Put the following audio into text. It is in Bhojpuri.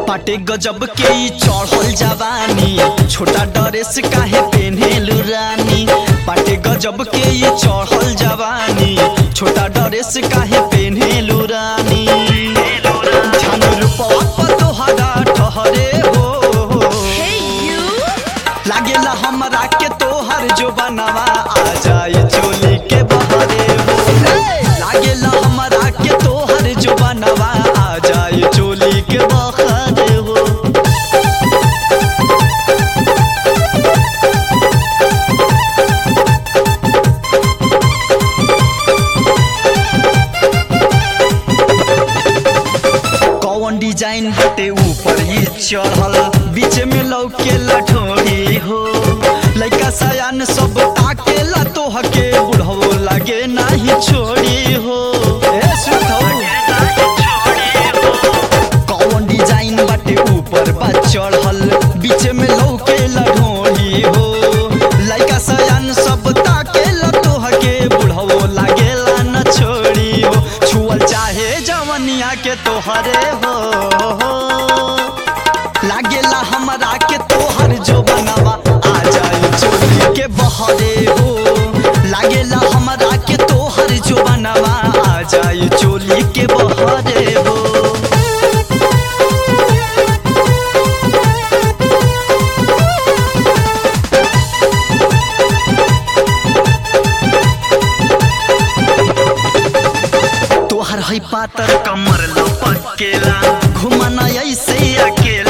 पाटे गजब के ई चढ़ल जवानी छोटा ड्रेस काहे पेन्हेलु रानी पाटे गजब के ई चढ़ल जवानी छोटा ड्रेस काहे पेन्हेलु रानी ध्यान रूपवा पर तोहरा ठहरे हो लागेला हमरा के तोहर जो बनवा आ जाए चोली के बहरे हो लागेला हमरा के तोहर जो बनवा आ जाए चोली के बहरे हो कौन डिजाइन बटे ऊपर ही चढ़ल बीच में लौके लठोरी हो लइका सयान सब ताकेला तोहके बुढ़वो लागे नाही छोड़ी हो ए सुथौ कौन डिजाइन बटे ऊपर बा चढ़ल बीच में लौके लठोरी हो लइका सयान सब ताकेला तोहके बुढ़वो लागेला न छोड़ी हो छुअल चाहे जवनिया के तोहरे हो लागेला हमरा के तोहर जो बनवा आ जाए चोली के बहरे हो लागेला हमरा के तोहर जो बनवा आ जाए चोली के बहरे हो तोहर है पातर कमर लपकेला घुमना ऐसे अकेला